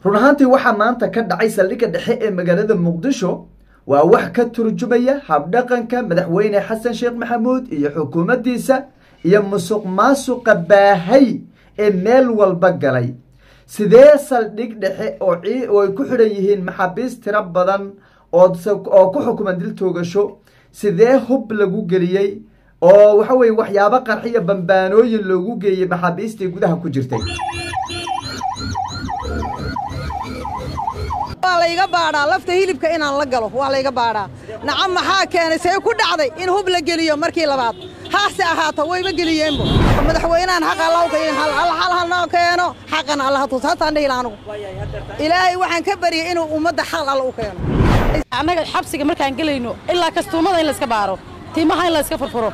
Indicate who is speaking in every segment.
Speaker 1: run ahaantii waxaa maanta ka dhacay saldhigga dhexe ee magaalada muqdisho waa wax ka turjumaya habdhaqanka madaxweyne xasan sheekh maxamuud iyo xukuumaddiisa iyo musuq maasuqa baahay ee meel walba galay sidee saldhig dhexe oo ay ku xidhan yihiin maxaabiis tiro badan oo ku xukuman dil toogasho sidee hub lagu geliyey oo waxa weye waxyaabo qarxiya bambaanooyin loogu geeyey maxaabiistii gudaha ku jirtay
Speaker 2: waa layga baadhaa lafta hilibka inaan la galo waa layga baadhaa nacam maxaa keenay see ku dhacday in hub la geliyo markii labaad haase ahaato wayba geliyeenbo madaxweynahan xaq allawka hal halnoo keeno xaqan allaha tus hataan dhihila anugu ilaahay waxaan ka baryay inuu ummadda xal alla u keeno
Speaker 3: annaga xabsiga markaan gelayno ilaa kastuumada in layska baaro timaha in layska furfuro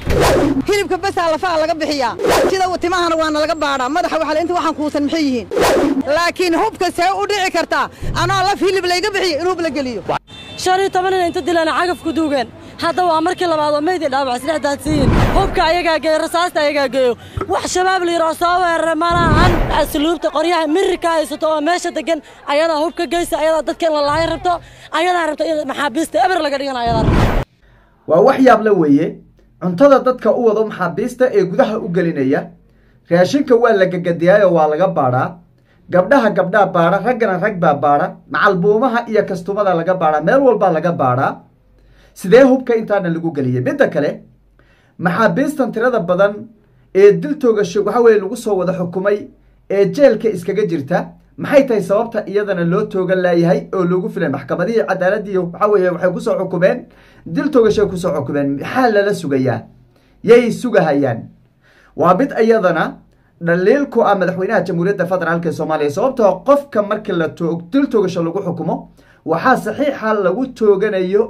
Speaker 2: hilibka basaa lafaha laga bixiyaa sida timahana waana laga baadhaa madaxa waxale inta waxaan kuusan maxay yihiin laakiin hubka see u dhici kartaa anoo laf hilib layga bixiyo in hub la geliyo
Speaker 3: shan iyo toban ina inta dilaana cagaf ku duugeen hadda waa markii labaad oo meydii dhaawac isdhex daadsiiyin hubka ayagaa geeyo rasaasta ayagaa geeyo wax shabaab layidhao soo weerara malahan asluubta qoryaha mirirka haysato oo meesha degan ayadaa hubka geysa ayadaa dadka in la laayo rabto ayadaa rabto in maxaabiista eber laga dhigana ayadaa rabto
Speaker 1: waa wax yaab la weeye cuntada dadka u wado maxaabiista ee gudaha u gelinaya raashinka waa la gagadiyaayo waa laga baadhaa gabdhaha gabdhaa baadha raggana rag baa baadha macalbuumaha iyo kastumada laga baadhaa meel walbaa laga baadhaa sidee hubka intaana lagu geliyay midda kale maxaabiistan tirada badan ee dil toogasho waxa weye lagu soo wada xukumay ee jeelka iskaga jirta maxay tahay sababta iyadana loo toogan laayahay oo loogu filay maxkamadihii cadaaladii waxa weye waxay kusoo xukumeen dil toogashay kusoo xukumeen maxaa lala sugayaa yay sugahayaan waa mid iyadana dhaliil ku ah madaxweynaha jamhuuriyadda federaalk ee soomaaliya sababtoo qofka markii la dil toogasho lagu xukumo waxaa saxiixa lagu tooganayo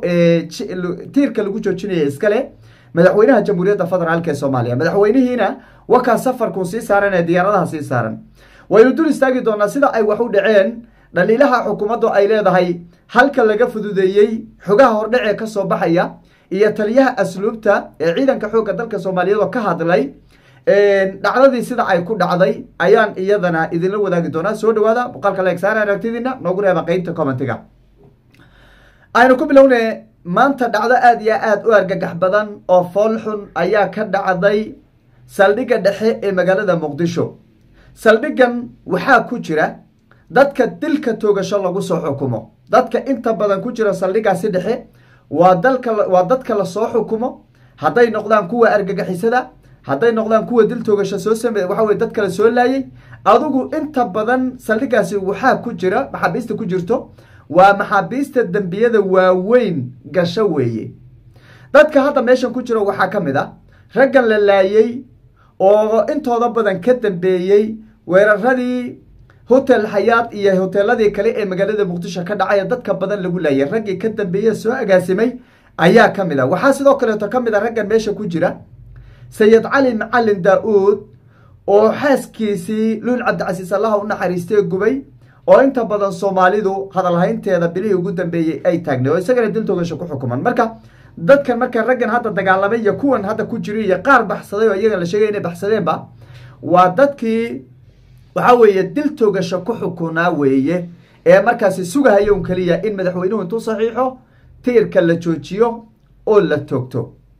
Speaker 1: tiirka lagu joojinayo iskale madaxweynaha jamhuuriyadda federaalk ee soomaaliya madaxweynihiina wakaa safarkuu sii saaran ee diyaaradaha sii saaran waynu dul istaagi doonaa sida ay wax u dhaceen dhaliilaha xukuumaddu ay leedahay halka laga fududeeyey xogaha hordhacee ka soo baxaya iyo taliyaha asluubta ee ciidanka xoogga dalka soomaaliyeed oo ka hadlay dhacdadii sida ay ku dhacday ayaan iyadana idinla wadaagi doonaa soo dhawaada muuqaalka leegsaar aragtidiina noogu reeba qeybta commentiga aynu ku bilowne maanta dhacdo aada iyo aada u argagax badan oo fool xun ayaa ka dhacday saldhigga dhexe ee magaalada muqdisho saldhiggan waxaa ku jira dadka dilka toogasho lagu soo xukumo dadka inta badan ku jira saldhiggaasi dhexe waa dalka waa dadka lasoo xukumo hadday noqdaan kuwa argagixisada hadday noqdaan kuwa dil toogasho soo sameey waxa weye dad kale soo laayay adigu inta badan saldhiggaasi waxaa ku jira maxaabiista ku jirto waa maxaabiista dembiyada waaweyn gasho weeye dadka hadda meeshan ku jiro waxaa ka mid a raggan la laayey oo intooda badan ka dambeeyey weeraradii hotel xayaad iyo hoteeladii kale ee magaalada muqdisho ka dhacay dadka badan lagu laayay raggii ka dambeeye soo agaasimay ayaa ka mid a waxaa sidoo kaleeto ka mid a raggan meesha ku jira sayid cali macalin daa-uud oo xaaskiisii luul cabdicasiis allaha u naxariistee gubay oo inta badan soomaalidu hadalhaynteeda bilihii ugu dambeeyey ay taagnay oo isagana dil toogasho ku xukuman marka dadkan marka raggan hadda dagaalamay iyo kuwan hadda ku jira iyo qaar baxsaday oo iyaga la sheegay inay baxsadeenba waa dadkii waxa weeye dil toogasho ku xukunaa weeye ee markaasi sugahayo un keliya in madaxweynuhu intuu saxiixo tiirka la joojiyo oo la toogto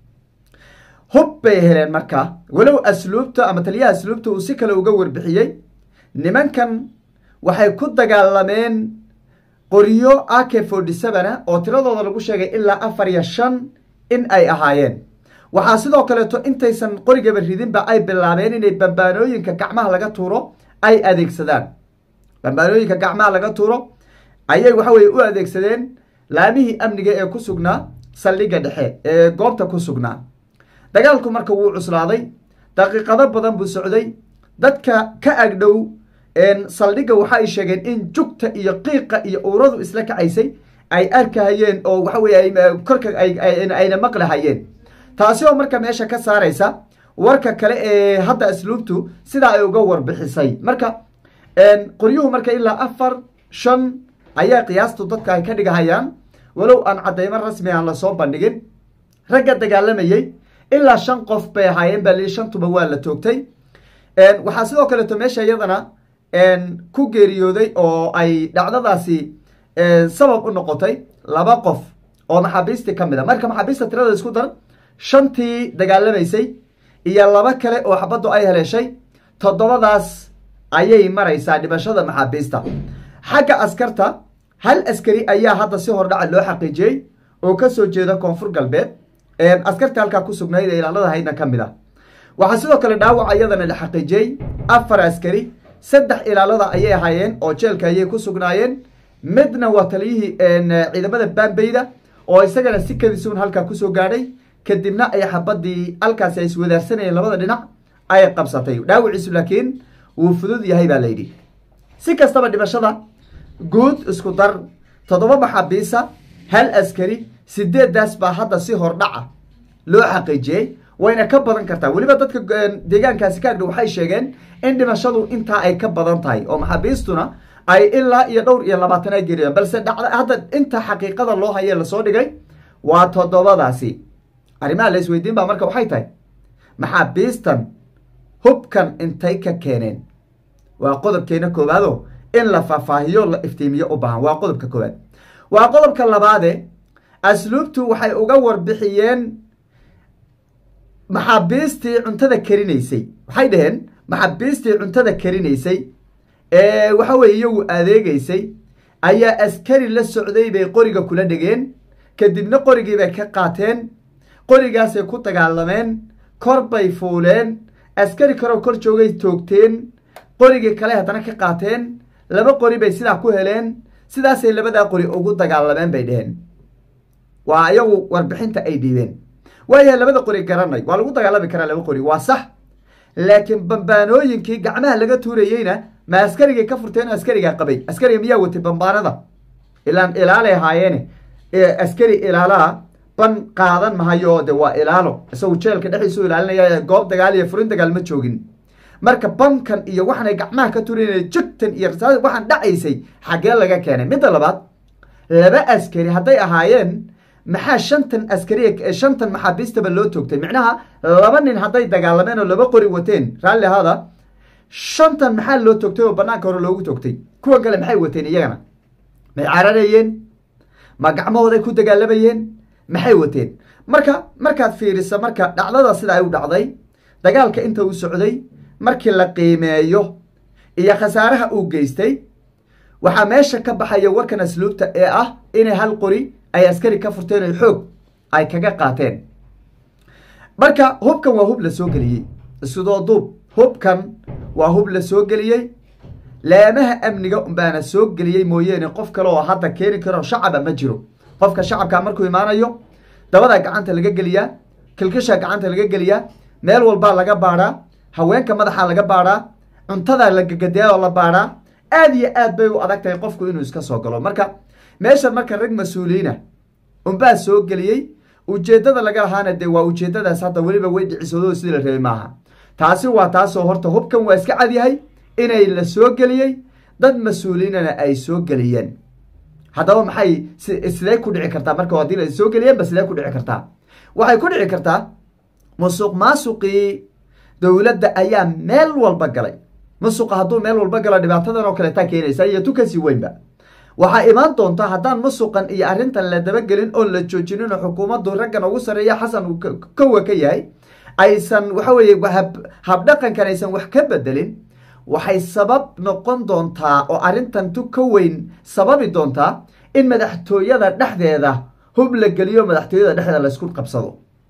Speaker 1: hub bay heleen marka walow asluubta ama taliyaha asluubta uu si kale uga warbixiyey nimankan waxay ku dagaalameen qoryo a k forty sevena oo tiradooda lagu sheegay ilaa afar iyo shan in ay ahaayeen waxaa sidoo kaleeto intaysan qorigaba ridinba ay bilaabeen inay bambaanooyinka gacmaha laga tuuro ay adeegsadaan bambaanooyinka gacmaha laga tuuro ayay waxa weye u adeegsadeen laamihii amniga ee ku sugnaa saldhigga dhexe ee goobta ku sugnaa dagaalku marka wuu cuslaaday daqiiqado badan buu socday dadka ka agdhow saldhigga waxa ay sheegeen in jugta iyo qiiqa iyo uuradu isla kacaysay ay arkahayeen oo waxa weye korka ayna maqlahayeen taasi oo marka meesha ka saaraysa warka kale ee hadda asluubtu sidaa ay uga warbixisay marka qoryuhu marka ilaa afar shan ayaa qiyaastu dadka ay ka dhigahayaan walow aan caddaymo rasmi aan lasoo bandhigin ragga dagaalamayey ilaa shan qof bay ahaayeen baa lii shantuba waa la toogtay waxaa sidoo kaleeto meesha iyadana ku geeriyooday oo ay dhacdadaasi sabab u noqotay laba qof oo maxaabiistii ka mid a marka maxaabiista tirada isku dar shantii dagaalamaysay iyo laba kale oo xabaddu ay haleeshay toddobadaas ayay maraysaa dhimashada maxaabiista xagga askarta hal askari ayaa hadda si hordhaca loo xaqiijiyey oo kasoo jeeda koonfur galbeed askarta halkaa ku sugnayd ee ilaalada haydna ka mid ah waxaa sidoo kale dhaawac iyadana la xaqiijiyey afar askari saddex ilaalada ayay ahaayeen oo jeelka ayay ku sugnaayeen midna waa taliyihii ciidamada baambeyda oo isagana si kadisuun halkaa kusoo gaadhay kadibna ay xabadii halkaasi ay iswadaarsanayeen labada dhinac ay qabsatay dhaawiciisu laakiin wuu fudud yahay baa layidhi si kastaba dhimashada guud isku dar toddoba maxaabiisa hal askari sideedaas baa hadda si hordhaca loo xaqiijiyey wayna ka badan kartaa weliba dadka deegaankaasi ka agdhow waxay sheegeen in dhimashadu intaa ay ka badan tahay oo maxaabiistuna ay ilaa iyo dhowr iyo labaatan ay geeriyaan balse dhacda hadda inta xaqiiqada loo hayee lasoo dhigay waa toddobadaasi arrimaha la isweydiin baa marka waxay tahay maxaabiistan hubkan intay ka keeneen waa qodobkeena koowaado in la faahfaahiyo la iftiimiyo u baahan waa qodobka koowaad waa qodobka labaade asluubtu waxay uga warbixiyeen maxaabiistii cuntada karinaysay waxay dhaheen maxaabiistii cuntada karinaysay ee waxa weye iyagu adeegaysay ayaa askari la socday bay qoriga kula dhegeen kadibna qorigii bay ka qaateen qorigaasay ku dagaalameen kor bay fuuleen askari kaloo kor joogay toogteen qorigii kale haddana ka qaateen laba qori bay sidaa ku heleen sidaasay labadaa qori ugu dagaalameen bay dheheen waa iyagu warbixinta ay dhiibeen waayahay labada qori garanay waa lagu dagaalami karaa laba qori waa sax laakiin bambaanooyinkii gacmaha laga tuurayeyna ma askarigay ka furteen askarigaa qabay askariga miyaa watay bambaanada ilaan ilaalay ahaayeene askari ilaalaa ban qaadan mahayo de waa ilaalo isagu jeelka dhexdiisu ilaalinaya goob dagaal iyo furin dagaal ma joogin marka bankan iyo waxaanay gacmaha ka turinay jugtan iyo rasaas waxaan dhacaysay xaggee laga keenay midda labaad laba askari hadday ahaayeen maxaa shantan askari shantan maxaabiistaba loo toogtay micnaha laba nin hadday dagaalameen oo laba qori wateen raalli ahaada shantan maxaa loo toogtay oo banaanka hore loogu toogtay kuwan kale maxay wateen iyagana may cararayeen ma gacmahooday ku dagaalamayeen maxay wateen marka markaad fiirisa marka dhacdada sida ay u dhacday dagaalka inta uu socday markii la qiimeeyo iyo khasaaraha uu geystay waxaa meesha ka baxaya warkan asluubta ee ah inay hal qori ay askari ka furteen oo xoog ay kaga qaateen marka hubkan waa hub la soo geliyey sidoo duub hubkan waa hub la soo geliyey laamaha amniga baana soo geliyey mooyeene qof kale oo hadda keeni karo shacaba ma jiro qofka shacabka markuu imaanayo dabadaa gacanta laga geliyaa kilkisha gacanta laga geliyaa meel walbaa laga baadhaa haweenka madaxa laga baadhaa cuntadaa la gagadeyaa oo la baadhaa aad iyo aad bay u adag tahay qofku inuu iska soo galo marka meeshan marka rag mas-uuliyiina unbaa soo geliyey ujeeddada laga lahaana dee waa ujeeddadaas hadda weliba way dhicisoodo sidii la rabay maaha taasi waa taasoo horta hubkan waa iska cadyahay inay la soo geliyey dad mas-uuliyiinana ay soo geliyeen haddaba maxay sidee ku dhici kartaa marka haddii la soo geliyeenba sidee ku dhici kartaa waxay ku dhici kartaa musuq maasuqii dowladda ayaa meel walba galay musuqa hadduu meel walba galo dhibaatadan oo kaleetaa keenaysa iyo tu kasii weynba waxaa imaan doonta haddaan musuqan iyo arrintan la dabagelin oon la joojinin oo xukuumaddu raggan ugu sarreeya xasan uu kowa ka yahay aysan waxa weeye habdhaqankan aysan wax ka bedelin waxay sabab noqon doontaa oo arrintan tu ka weyn sababi doontaa in madaxtooyada dhexdeeda hub la geliyo madaxtooyada dhexdeeda laysku qabsado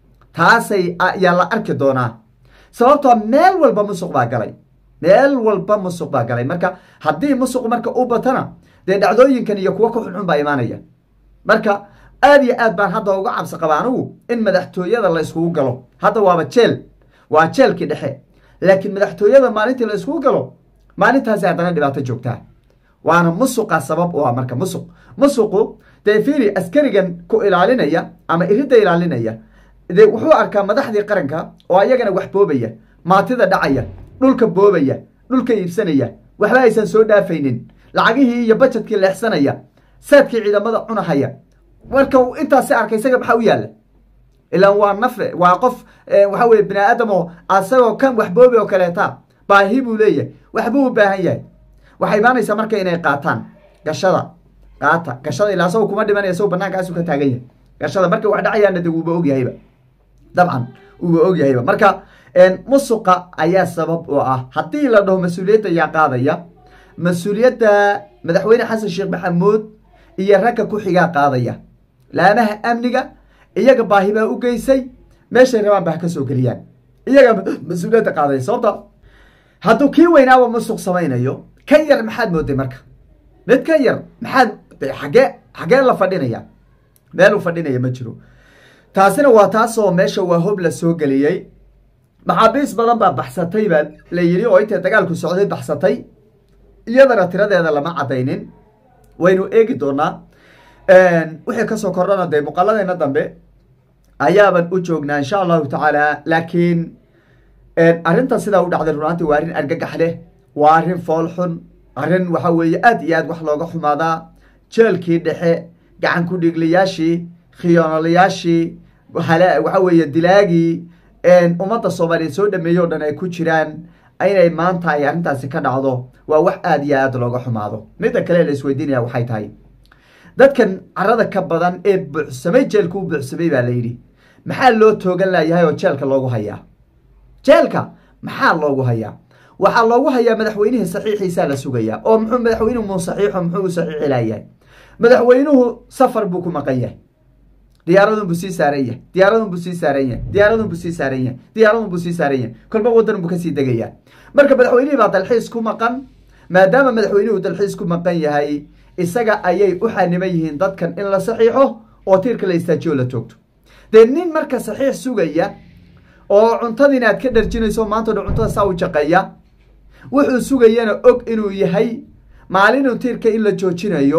Speaker 1: taasay ayaa la arki doonaa sababtoo meel walba musuq baa galay meel walba musuq baa galay marka haddii musuq marka u batana dee dhacdooyinkan iyo kuwo ka xunxun baa imaanaya marka aad iyo aad baan hadda uga cabsi qaba anigu in madaxtooyada la yskugu galo hadda waaba jeel waa jeelkii dhexe laakiin madaxtooyada maalintii la yskugu galo maalintaasi haddana dhibaato joogtaa waana musuqa sabab u ah marka musuq musuqu dee fiiri askarigan ku ilaalinaya ama iridda ilaalinaya dee wuxuu arkaa madaxdii qaranka oo ayagana wax boobaya maatida dhacaya dhulka boobaya dhulka iibsanaya waxba aysan soo dhaafaynin lacagihii iyo bajetkii leexsanaya saadkii ciidamada cunahaya marka intaasi arkay isaga maxaa u yaalla ilaan waa nafe waa qof waxa weye bini aadam oo asagoo kan wax boobi oo kaleeta baahi buu leeyahay waxbuu u baahan yahay waxay imaanaysaa marka inay qaataan gashada qaata gashada ilaa asago kuma dhimanaya isago bannaankaasu ka taagan yahay gashada markay wax dhacayaana de wuuba ogyahayba dabcan wuuba ogyahayba marka musuqa ayaa sabab oo ah haddii la dhaho mas-uuliyadda yaa qaadaya mas-uuliyadda madaxweyne xasan sheekh maxamuud iyo ragga ku xigaa qaadaya laamaha amniga iyaga baahi baa u geysay meeshay rabaan ba ha ka soo geliyaan iyaga mas-uuliyadda qaadaya sababta hadduu kii weynaaba musuq samaynayo kan yar maxaad mooday marka mid kan yar maxaad xagee xagee la fadhinaya meel u fadhinaya ma jiro taasina waa taasoo meesha waa hob la soo geliyey maxaabiis badan baa baxsatay baa la yidhi oo intay dagaalku socday baxsatay iyadana tiradeeda lama cadaynin waynu eegi doonaa wixii kasoo kordhana dee muuqaaladeena dambe ayaaban u joognaa insha allahu tacaala laakiin arrinta sidaa u dhacday runaantii waa arrin argagax leh waa arrin fool xun arrin waxa weeye aad iyo aad wax looga xumaadaa jeelkii dhexe gacan ku dhigliyaashii khiyoonolayaashii waxa weeye dilaagii ummadda soomaaliyeed soo dhameeyey o dhan ay ku jiraan inay maanta ay arrintaasi ka dhacdo waa wax aad iyo aad looga xumaado midda kale la isweydiinaya waxay tahay dadkan carada ka badan ee buuxsamay jeelka u buuxsamay baa la yidhi maxaa loo toogan layahay oo jeelka loogu hayaa jeelka maxaa loogu hayaa waxaa loogu hayaa madaxweynihii saxiixiisaa la sugayaa oo muxuu madaxweynuhu mu saxiixo muxuu u saxiixi layahay madaxweynuhu safar buu ku maqan yahay diyaaradun buu sii saaran yahay diyaaradun buu sii saaran yahay diyaaradun buu sii saaran yahay diyaaradun buu sii saaran yahay kolba waddan buu kasii degayaa marka madaxweynihii baa dalxiis ku maqan maadaama madaxweynuhu dalxiis ku maqan yahay isaga ayay u xaniman yihiin dadkan in la saxiixo oo tiirka la istaajiyo la joogto dee nin marka saxiix sugaya oo cuntadiina aad ka dharjinayso maanta dhan cuntada saa u jaqeeya wuxuu sugayana og inuu yahay maalinuu tiirka in la joojinayo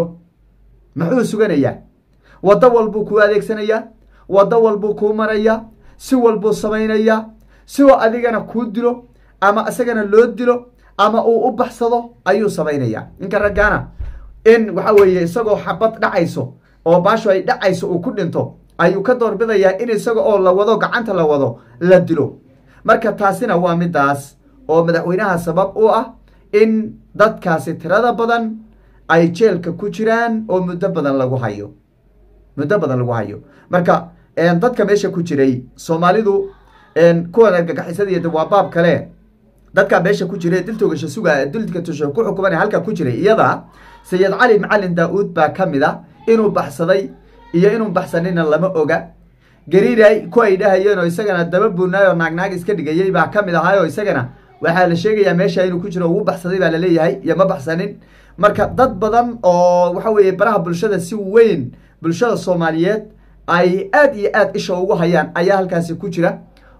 Speaker 1: muxuu suganayaa waddo walbuu kuu adeegsanayaa waddo walbuu kuu marayaa si walbuu samaynayaa sioo adigana kuu dilo ama isagana loo dilo ama uu u baxsado ayuu samaynayaa ninka raggaana in waxa weeye isagoo xabad dhacayso oo baasho ay dhacayso uu ku dhinto ayuu ka doorbidayaa in isaga oo la wado gacanta la wado la dilo marka taasina waa midaas oo madaxweynaha sabab u ah in dadkaasi tirada badan ay jeelka ku jiraan oo muddo badan lagu hayo muddo badan lagu hayo marka dadka meesha ku jiray soomaalidu kuwan argagixisada iyo waa baab kale dadka meesha ku jiray diltoogasha suga dilka tusha ku xukuman halka ku jiray iyada sayid cali macalin daa-uud baa ka mid a inuu baxsaday iyo inuu baxsanina lama oga gariiray ku ay dhahayeen oo isagana daba buunaay oo naagnaag iska dhigayay baa ka mid ahaay oo isagana waxaa la sheegayaa meesha inuu ku jiro uu baxsaday baa laleeyahay iyo ma baxsanin marka dad badan oo waxa weeye baraha bulshada si weyn bulshada soomaaliyeed ay aad iyo aad isha ugu hayaan ayaa halkaasi ku jira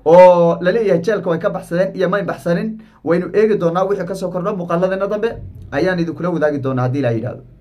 Speaker 1: oo laleeyahay jeelka way ka baxsadeen iyo may baxsanin waynu eegi doonaa wixii kasoo kordho muuqaaladana dambe ayaan idinkula wadaagi doonaa haddii la yidhahdo